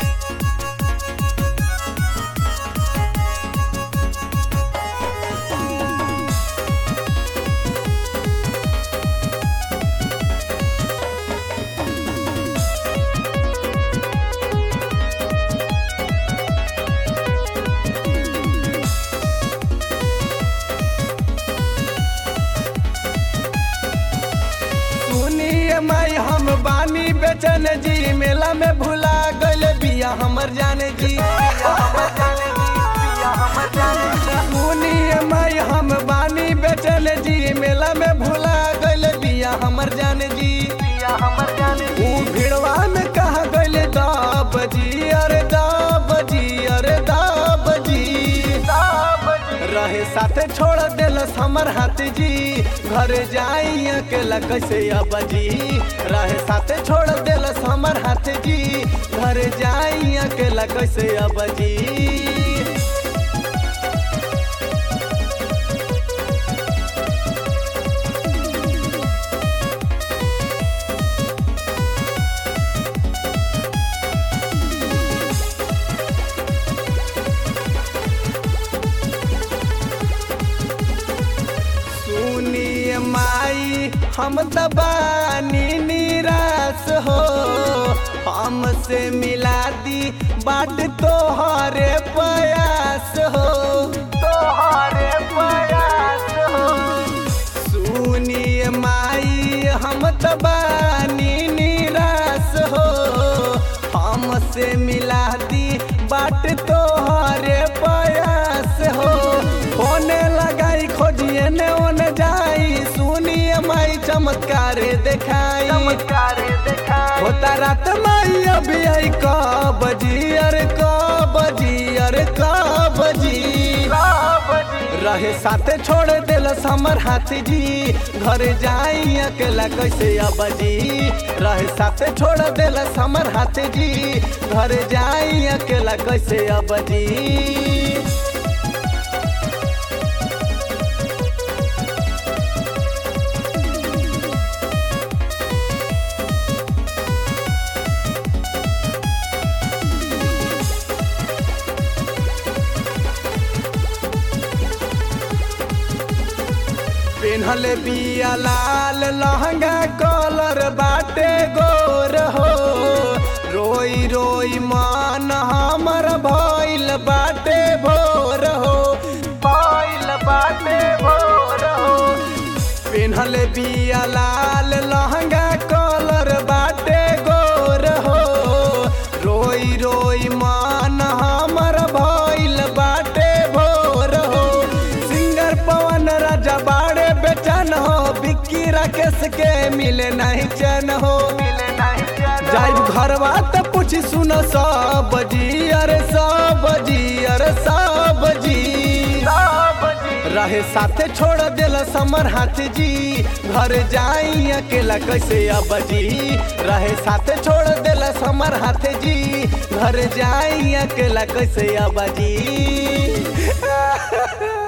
सुनिए माई हम बानी बेचन जी मेला में भुला गल बिया हमर जाने जी सुनिए माई हम बानी बेचन जी मेला में भुला गल बिया हमर जाने जी ऊ भिड़वा में कहा गल दाब जी अरे दाब जी अरे दाब जी रहे साथे छोड़ देलस हमर हाथ जी घर जाई अकेला कैसे अब जी रहे साथे छोड़ देलस हमर हाथ जी घर जाई अकेला कैसे अब जी सुनिए माई हम दबानी निराश हो हमसे मिला दी बाट तोहरे प्रयास हो तोहरे प्रयास हो सुनिए माई हम दबानी निराश हो हमसे मिला दी बाट तोहरे प्रयास हो होने लगाई खोजिए ने ओने जाई सुनिए माई चमत्कार देखाई चमत्कार देखाई होता रात माई अभी आई कब जी अरे कब जी अरे कब जी रहे साथे छोड़ देलस हमर हाथ जी घर जाई अकेला कैसे अब जी रहे साथे छोड़ देलस हमर हाथ जी घर जाई अकेला कैसे अब जी पेन्हल बिया लाल लहंगा कलर बाटे गोर हो रोई रोई मान हमर भइल बाटे भोर हो भइल बाटे भोर हो पेन्हल बिया लाल लहंगा कलर बाटे गोर हो रोई रोई मान हमर भइल बाटे भोर हो सिंगर पवन राजा बाड़े बेचन हो बिक्की राकेश के मिले नहीं चैन हो मिले नहीं चैन जाइब घरवा त पूछी सुन सब जी अरे सब जी अरे सब जी रहे साथे छोड़ देल समर हाथ जी घर जाई अकेला कैसे अब जी रहे साथे छोड़ देल समर हाथ जी घर जाई अकेला कैसे अब जी